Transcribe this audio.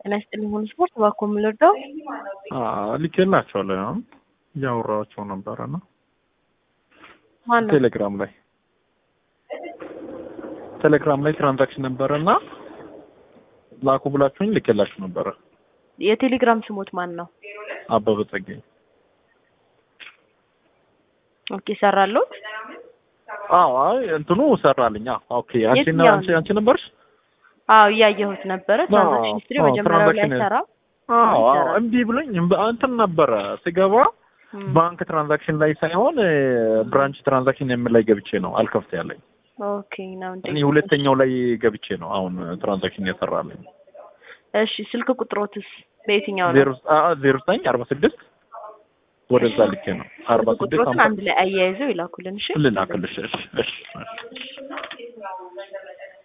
ጤና ይስጥልኝ ሁሉ ስፖርት እባክዎ የምንረዳው ልኬላቸዋለሁ። አሁን እያወራኋቸው ነበረ እና ማን ነው? ቴሌግራም ላይ ቴሌግራም ላይ ትራንዛክሽን ነበረ እና ላኩ ብላችሁኝ ልኬላችሁ ነበረ። የቴሌግራም ስሞት ማን ነው? አበበ ጸጋዬ። ኦኬ ሰራለሁ። አዎ አይ እንትኑ ሰራልኝ። አዎ ኦኬ። አንቺ የትኛው አንቺ አንቺ ነበርሽ? አዎ እያየሁት ነበረ። ትራንዛክሽን ሂስትሪ አዎ፣ መጀመሪያው ላይ ትራንዛክሽን- ሰራ። አዎ አዎ ይሰራል። እምቢ ብሎኝ እምቢ- እንትን ነበረ ስገባ ባንክ ትራንዛክሽን ላይ ሳይሆን ብራንች ትራንዛክሽን የምን ላይ ገብቼ ነው አልከፍት ያለኝ። ኦኬ ነው እንዴ? እኔ ሁለተኛው ላይ ገብቼ ነው አሁን ትራንዛክሽን የሰራልኝ። እሺ ስልክ ቁጥሮትስ በየትኛው ነው? ዜሮ አ- ዜሮ ዘጠኝ አርባ ስድስት ወደዛ ልኬ ነው አርባ ስልክ ስድስት ቁጥሮትን አምሳ አንድ ላይ አያይዘው ይላኩልን። እሺ ልላክልሽ። እሺ እሺ እሺ